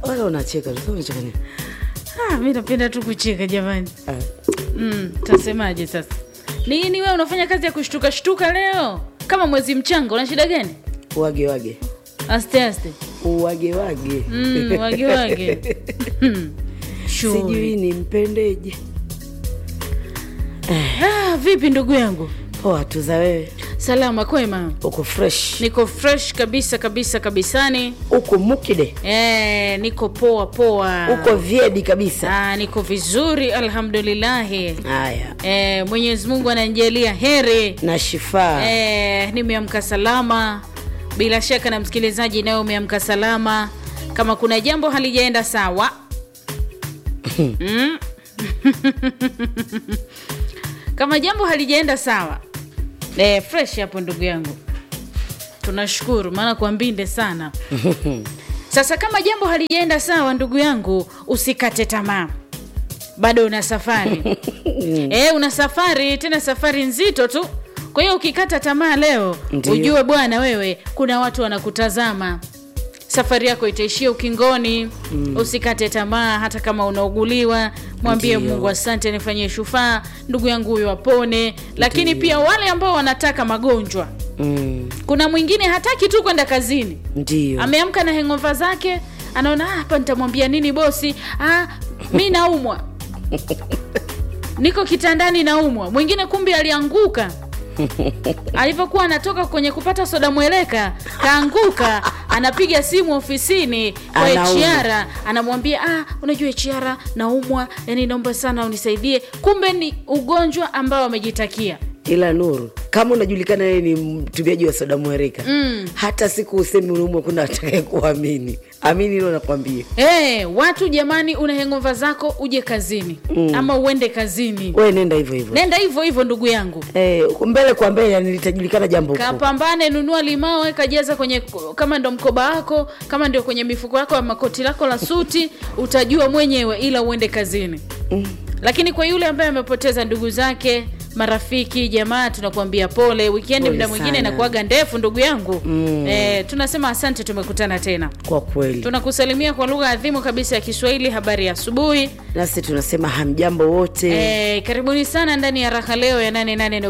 Mbona unacheka? Sasa unacheka nini? Ah, mi napenda tu kucheka jamani. Ah, Mm, tasemaje sasa? Nini wewe unafanya kazi ya kushtuka shtuka leo? Kama mwezi mchanga una shida gani? Wage wage. Aste aste. Wage wage. Mm, wage wage. Hmm. Shughuli. Sijui nimpendeje. Ah, vipi ndugu yangu? Poa tu za wewe. Salama kwema? Uko fresh. Niko fresh kabisa kabisa kabisani. Uko mukide. Eh, niko poa poa. Uko vyedi kabisa. Ah, niko vizuri alhamdulillahi. Haya. Eh, Mwenyezi Mungu ananijalia heri. Na shifaa. Eh, nimeamka salama. Bila shaka na msikilizaji naye umeamka salama. Kama kuna jambo halijaenda sawa mm. kama jambo halijaenda sawa eh, fresh hapo ndugu yangu, tunashukuru maana kwa mbinde sana. Sasa kama jambo halijaenda sawa, ndugu yangu, usikate tamaa, bado una safari eh, una safari tena, safari nzito tu. Kwa hiyo ukikata tamaa leo, Ndiyo. ujue bwana, wewe kuna watu wanakutazama safari yako itaishia ukingoni. Usikate tamaa, hata kama unauguliwa, mwambie Ndiyo. Mungu asante, nifanyie shufaa, ndugu yangu huyo apone. Lakini pia wale ambao wanataka magonjwa, Mm. kuna mwingine hataki tu kwenda kazini, Ndio. ameamka na hengova zake, anaona "Ah, hapa nitamwambia nini bosi? Ah, mi naumwa, niko kitandani naumwa. Mwingine kumbe alianguka alivyokuwa anatoka kwenye kupata soda mweleka, kaanguka, anapiga simu ofisini kwa Anaumwa. HR, anamwambia ah, unajua HR, naumwa, yani naomba sana unisaidie. Kumbe ni ugonjwa ambao amejitakia. Ila Nuru, kama unajulikana yeye ni mtumiaji wa soda mwereka mm. hata siku usemi unaumwa, kuna atakaye kuamini. Amini hilo nakwambia. Hey, watu jamani, una hengova zako uje kazini ama uende kazini, We nenda hivyo hivyo nenda hivyo hivyo ndugu yangu, eh, mbele kwa mbele, yani litajulikana jambo huko. kapambane, nunua limao, weka jaza kwenye, kama ndo mkoba wako, kama ndio kwenye mifuko yako ama koti lako la suti, utajua mwenyewe, ila uende kazini. Lakini kwa yule ambaye amepoteza ndugu zake, marafiki, jamaa, tunakuambia pole. Wikendi Pole muda mwingine sana. inakuwaga ndefu ndugu yangu. Eh, tunasema asante, tumekutana tena. Kwa kweli, Tunakusalimia kwa lugha adhimu kabisa ya Kiswahili. Habari ya asubuhi. nasi tunasema hamjambo wote Eh, karibuni sana ndani ya raha leo ya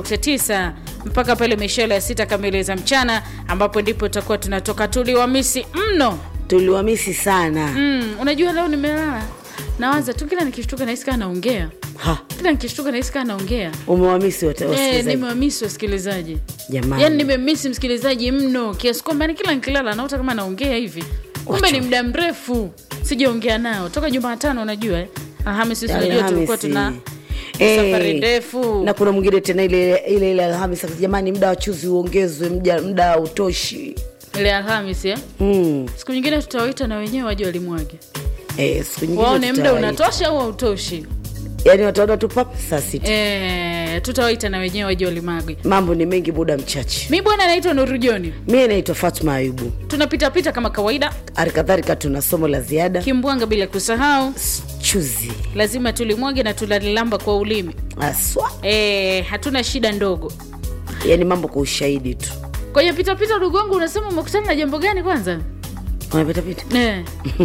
88.9 mpaka pale mishale ya sita kamili za mchana, ambapo ndipo tutakuwa tunatoka. Tuliwamisi mno. tuliwamisi sana Mm, unajua leo nimelala nawaza tu, kila nikishtuka nahisi kama naongea, ha, kila nikishtuka nahisi kama naongea. umewamisi wote Eh, wasikilizaji nimewamisi wasikilizaji, jamani. yaani nimemisi msikilizaji mno kiasi kwamba ni kila nikilala naota kama naongea hivi, kumbe ni muda mrefu sijaongea nao toka Jumatano. Unajua eh? Alhamisi sisi unajua tulikuwa tuna Eh, safari ndefu na kuna mwingine tena ile ile ile Alhamisi, jamani, muda wa chuzi uongezwe, muda muda utoshi. ile Alhamisi eh? Mm. Siku nyingine tutawaita na wenyewe waje walimwage, Eh, siku nyingine waone muda tutawaita. unatosha au hautoshi. yani wataona tu pap saa sita. Eh, tutawaita na wenyewe waje walimwage. Mambo ni mengi, muda mchache. Mi bwana naitwa Nuru Joni, Mimi naitwa Fatma Ayubu. tunapitapita kama kawaida, Halikadhalika tuna somo la ziada kimbwanga bila kusahau, chuzi lazima tulimwage na tulalilamba kwa ulimi. aswa, Eh, hatuna shida ndogo. yani mambo kwa ushahidi tu. Kwenye pitapita, ndugu wangu, unasema umekutana na jambo gani kwanza? Unapitapita Eh,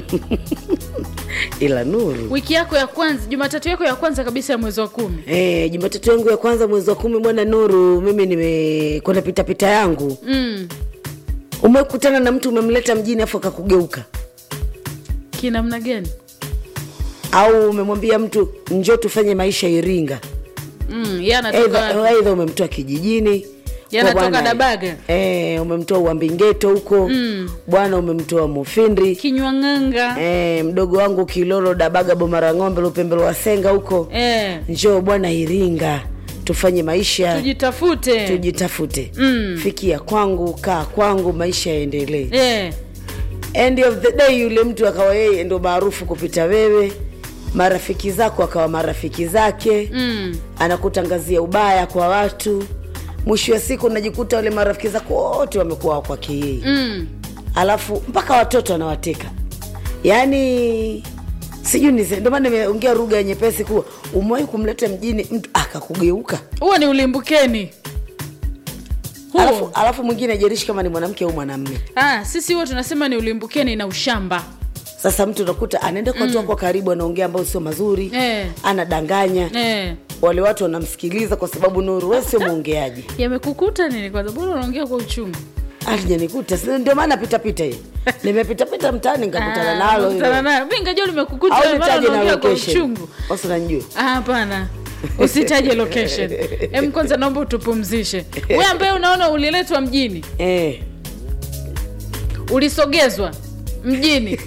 ila Nuru wiki yako ya kwanza, Jumatatu yako ya kwanza kabisa ya mwezi wa kumi. Eh, Jumatatu yangu ya kwanza mwezi wa kumi bwana Nuru, mimi nimekwenda pitapita yangu. Mm, Umekutana na mtu umemleta mjini afu akakugeuka, kinamna gani? au umemwambia mtu njoo tufanye maisha Iringa, Mm, yeye anatoka Aidha- aidha umemtoa kijijini Yanatoka kwa bwana- Dabaga. eh, umemtoa Uambingeto huko bwana, umemtoa Mufindi kinywa ng'anga. eh, mdogo wangu Kilolo Dabaga Bomara Ng'ombe Lupembe Lwasenga huko Eh, njoo bwana Iringa tufanye maisha tujitafute. tujitafute Mm. fikia kwangu kaa kwangu maisha yaendelee Eh, end of the day yule mtu akawa yeye ndo maarufu kupita wewe marafiki zako akawa marafiki zake mm, anakutangazia ubaya kwa watu mwisho wa siku unajikuta wale marafiki zako wote wamekuwa kwake yeye mm. alafu mpaka watoto anawateka yaani sijui nise ndio maana nimeongea lugha nyepesi kuwa umewahi kumleta mjini mtu akakugeuka Huo ni ulimbukeni huo. alafu, alafu mwingine ajarishi kama ni mwanamke au mwanamme Ah, sisi huo tunasema ni ulimbukeni na ushamba. sasa mtu unakuta anaenda kwa watu wako karibu anaongea ambayo sio mazuri Eh. anadanganya eh. wale watu wanamsikiliza kwa sababu nuru we sio mwongeaji yamekukuta nini kwanza bora unaongea kwa uchungu alijanikuta si ndio maana pitapita hii nimepitapita mtaani nikakutana nalo hilo. Kutana nalo. mi ngajua limekukuta au wewe, maana nitaje na unaongea kwa location uchungu basi unanijua Ah, hapana usitaje location em kwanza naomba utupumzishe we ambaye unaona uliletwa mjini eh. ulisogezwa mjini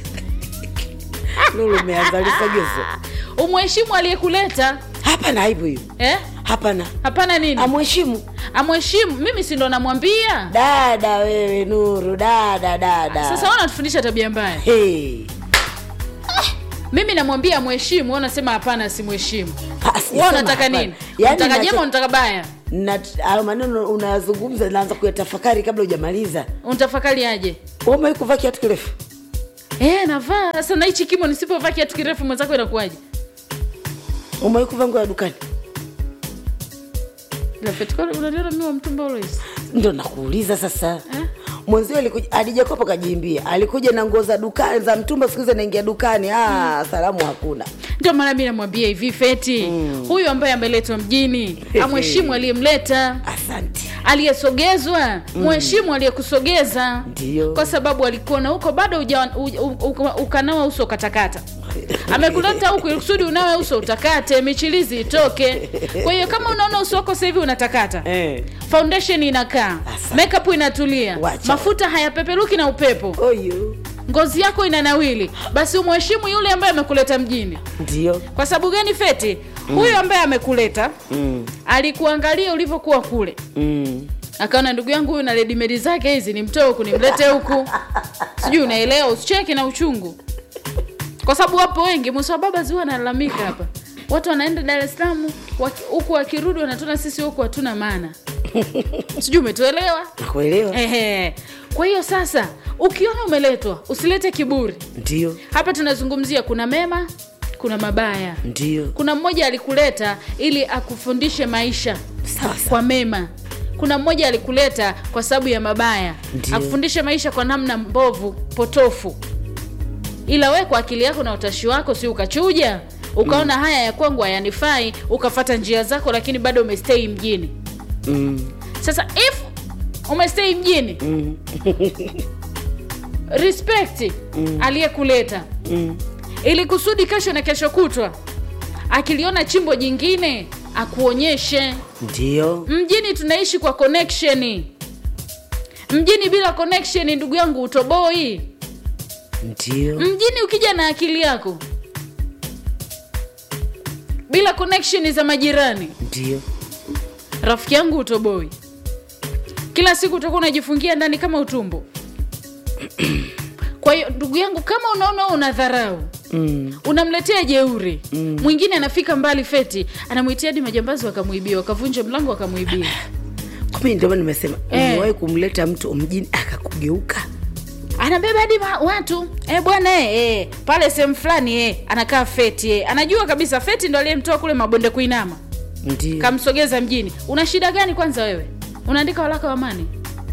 nuru umeanza lisogezo umheshimu aliyekuleta hapana aibu hiyo eh? hapana hapana nini amheshimu amheshimu mimi si ndo namwambia dada wewe nuru dada dada sasa wana tufundisha tabia mbaya hey. mimi namwambia amheshimu wewe unasema hapana simheshimu Ah, si- wewe sema unataka hapana. nini Yaani unataka nacho- jema unataka baya na hayo maneno unayazungumza naanza kuyatafakari kabla hujamaliza unatafakari aje umewai kuvaa kiatu kirefu Eh, navaa sasa na hichi kimo nisipovaa kiatu kirefu mwenzako inakuwaje umewai kuvaa nguo ya dukani Lafeti, kwani unaniona mimi wa mtumba always ndo nakuuliza sasa Eh? mwenzio alikuja alijakopa kajiimbia alikuja na nguo za dukani za mtumba siku hizi anaingia dukani ah, salamu hakuna ndio maana mi namwambia hivi feti huyu ambaye ameletwa mjini amheshimu aliyemleta asante aliyesogezwa mheshimu aliyekusogeza Ndio. kwa sababu alikuona huko bado uja, uja, uka- ukanawa uso ukatakata amekuleta huku ili kusudi unawe uso utakate michilizi itoke kwa hiyo kama unaona uso wako sasa hivi unatakata eh. foundation inakaa Asante. makeup inatulia Wacha. mafuta hayapeperuki na upepo oyo ngozi yako inanawili basi umheshimu yule ambaye amekuleta mjini ndio kwa sababu gani feti huyu ambaye amekuleta mm. alikuangalia ulivyokuwa kule mm. akaona ndugu yangu huyu na redimedi zake hizi nimtoe huku nimlete huku sijui unaelewa usicheke na uchungu kwa sababu wapo wengi musa baba ziwa analalamika hapa watu wanaenda dar es salaam waki- huku wakirudi wanatuna sisi huku hatuna maana sijui umetuelewa nakuelewa Ehe. kwa hiyo sasa ukiona umeletwa usilete kiburi ndio hapa tunazungumzia kuna mema kuna mabaya ndio kuna mmoja alikuleta ili akufundishe maisha sawa sawa kwa mema kuna mmoja alikuleta kwa sababu ya mabaya Ndiyo. akufundishe maisha kwa namna mbovu potofu ila we kwa akili yako na utashi wako si ukachuja ukaona haya ya kwangu hayanifai ukafata njia zako lakini bado umestei mjini mm. sasa if umestei mjini Mm. respect aliyekuleta Mm. ili kusudi kesho na kesho kutwa akiliona chimbo jingine akuonyeshe ndio mjini tunaishi kwa connection mjini bila connection ndugu yangu utoboi ndio mjini ukija na akili yako bila connection za majirani ndio rafiki yangu utoboi kila siku utakuwa unajifungia ndani kama utumbo kwa hiyo ndugu yangu kama unaona wewe una dharau mm. unamletea jeuri mwingine anafika mbali feti anamwitia hadi majambazi wakamwibia wakavunja mlango wakamwibia kumi ndio maana nimesema Eh. umewahi kumleta mtu mjini akakugeuka anabeba hadi ma- watu e, bwana e, e, pale sehemu fulani e, anakaa feti e. anajua kabisa feti ndo aliyemtoa kule mabonde kuinama ndio kamsogeza mjini una shida gani kwanza wewe unaandika walaka wa amani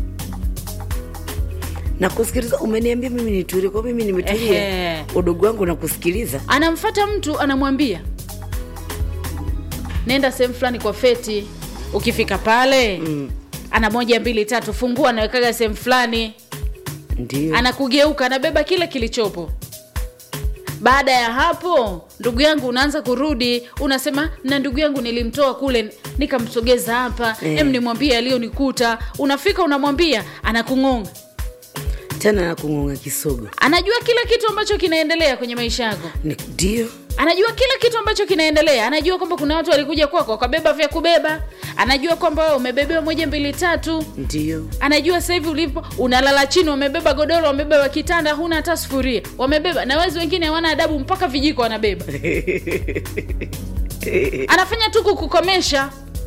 na kusikiliza umeniambia mimi nitulie kwa mimi nimetulia Ehe. udogo wangu na kusikiliza anamfata mtu anamwambia nenda sehemu fulani kwa feti ukifika pale mm. ana moja mbili tatu fungua anawekaga sehemu fulani ndio anakugeuka anabeba kile kilichopo baada ya hapo ndugu yangu unaanza kurudi unasema na ndugu yangu nilimtoa kule nikamsogeza hapa Eh. em nimwambie aliyonikuta unafika unamwambia anakung'onga tena na kung'onga kisogo anajua kila kitu ambacho kinaendelea kwenye maisha yako Ni- ndio anajua kila kitu ambacho kinaendelea anajua kwamba kuna watu walikuja kwako wakabeba vya kubeba anajua kwamba wewe umebebewa moja mbili tatu ndio anajua sasa hivi ulipo unalala chini wamebeba godoro wamebeba kitanda huna hata sufuria wamebeba na wezi wengine hawana adabu mpaka vijiko wanabeba anafanya tu kukukomesha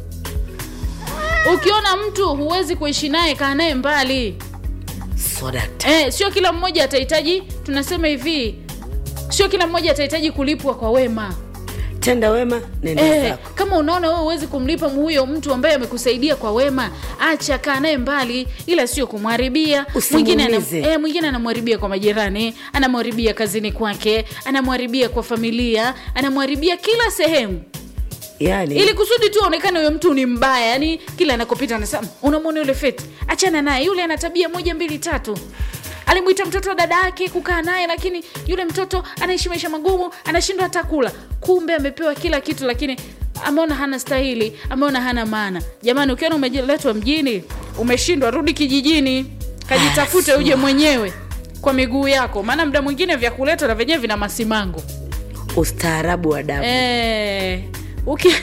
ukiona mtu huwezi kuishi naye kaa naye mbali sodakta eh, sio kila mmoja atahitaji tunasema hivi sio kila mmoja atahitaji kulipwa kwa wema tenda wema nenda Eh, zako kama unaona wewe huwezi kumlipa huyo mtu ambaye amekusaidia kwa wema, acha kaa naye mbali, ila sio kumharibia. Mwingine ana- Usimuumize. eh, mwingine anamharibia kwa majirani, anamharibia kazini kwake, anamharibia kwa familia, anamharibia kila sehemu yani ili kusudi tu aonekane huyo mtu ni mbaya yani kila anakopita anasema unamwona yule feti achana naye yule ana tabia moja mbili tatu alimwita mtoto wa dada yake kukaa naye lakini yule mtoto anaishi maisha magumu anashindwa hata kula kumbe amepewa kila kitu lakini ameona hana stahili ameona hana maana jamani ukiona umeletwa mjini umeshindwa rudi kijijini kajitafute uje mwenyewe kwa miguu yako maana muda mwingine vya kuleta na venyewe vina masimango ustaarabu wa damu eh, uki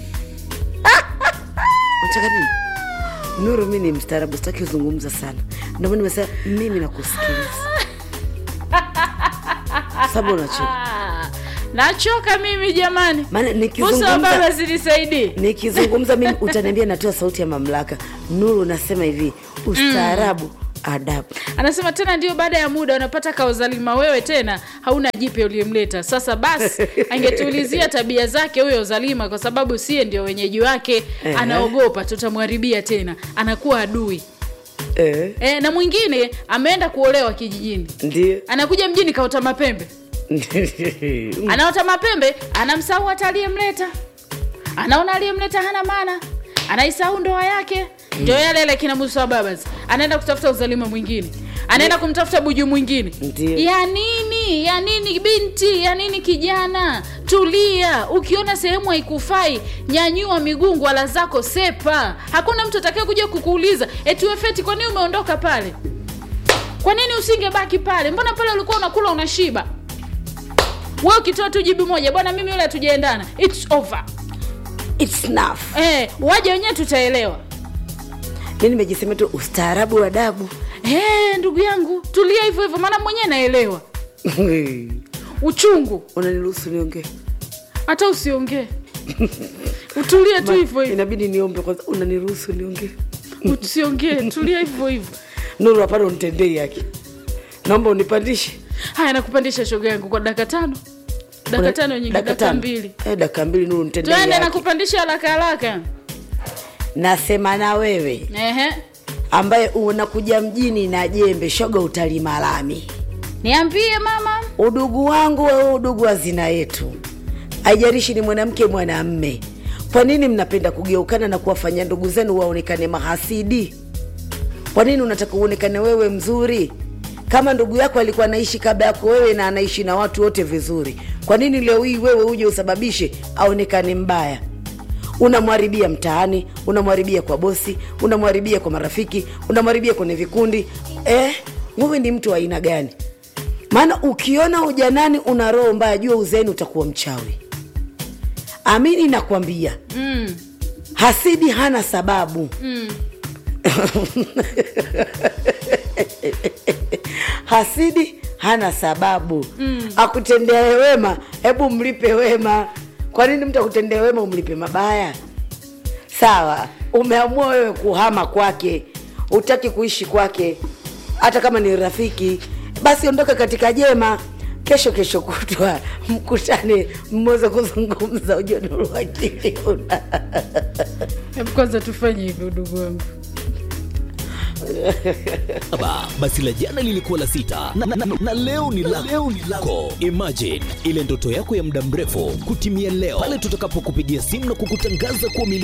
Unataka nini? Nuru, mi ni mstaarabu, sitaki kuzungumza sana, ndio maana nimesema mimi nakusikiliza. Sababu unachoka, Ah, nachoka mimi jamani maana Musa wa baba nikizungumza zinisaidie nikizungumza mimi utaniambia natoa sauti ya mamlaka. Nuru, nasema hivi ustaarabu, adabu. anasema tena ndio baada ya muda unapata kaozalima wewe tena hauna jipya uliyemleta sasa basi angetuulizia tabia zake huyo zalima kwa sababu sie ndio wenyeji wake Ehe. anaogopa tutamwharibia tena anakuwa adui Eh, e, na mwingine ameenda kuolewa kijijini ndio anakuja mjini kaota mapembe anaota mapembe anamsahau hata aliyemleta anaona aliyemleta hana maana anaisahau ndoa yake ndio yale yale kina musa wa babas anaenda kutafuta uzalima mwingine anaenda kumtafuta buju mwingine Ndio. ya nini ya nini binti ya nini kijana tulia ukiona sehemu haikufai nyanyua miguu ngwala zako sepa hakuna mtu atakaye kuja kukuuliza eti wefeti kwa nini umeondoka pale kwa nini usingebaki pale mbona pale ulikuwa unakula unashiba we ukitoa tu jibu moja bwana mimi yule hatujaendana its over It's enough. eh, waje wenyewe tutaelewa Mi nimejisema tu ustaarabu wa adabu. eh, ndugu yangu tulia hivyo hivyo maana mwenyewe naelewa uchungu Unaniruhusu niongee? hata usiongee utulie tu hivyo hivyo Inabidi niombe kwanza. Unaniruhusu niongee? usiongee tulia hivyo hivyo Nuru, hapana, unitendei haki. Naomba unipandishe haya nakupandisha shoga yangu kwa dakika tano dakika tano nyingi dakika tano. mbili Eh, dakika mbili Nuru, nitendei twende haki. nakupandisha haraka haraka Nasema na wewe ehe ambaye unakuja mjini na jembe, shoga, utalima lami. niambie mama Udugu wangu wewe, udugu wa zina yetu, haijalishi ni mwanamke mwanamme. Kwa nini mnapenda kugeukana na kuwafanya ndugu zenu waonekane mahasidi? Kwa nini unataka uonekane wewe mzuri? Kama ndugu yako alikuwa anaishi kabla yako wewe na anaishi na watu wote vizuri, kwa nini leo hii wewe uje usababishe aonekane mbaya? Unamharibia mtaani, unamharibia kwa bosi, unamharibia kwa marafiki, unamharibia kwenye vikundi. Eh, wewe ni mtu wa aina gani? Maana ukiona ujanani una roho mbaya, jua uzeeni utakuwa mchawi. Amini nakwambia, mm. hasidi hana sababu Mm. hasidi hana sababu mm. akutendea wema, hebu mlipe wema. Kwa nini mtu akutendea wema umlipe mabaya? Sawa, umeamua wewe kuhama kwake, utaki kuishi kwake, hata kama ni rafiki, basi ondoka katika jema. Kesho kesho kutwa mkutane, mweze kuzungumza, ujue nuru akili una hebu kwanza tufanye hivyo ndugu wangu Saba, basi la jana lilikuwa la sita na, na, na, na leo ni la leo ni lako. Imagine ile ndoto yako ya muda mrefu kutimia leo pale tutakapokupigia simu na kukutangaza kuwa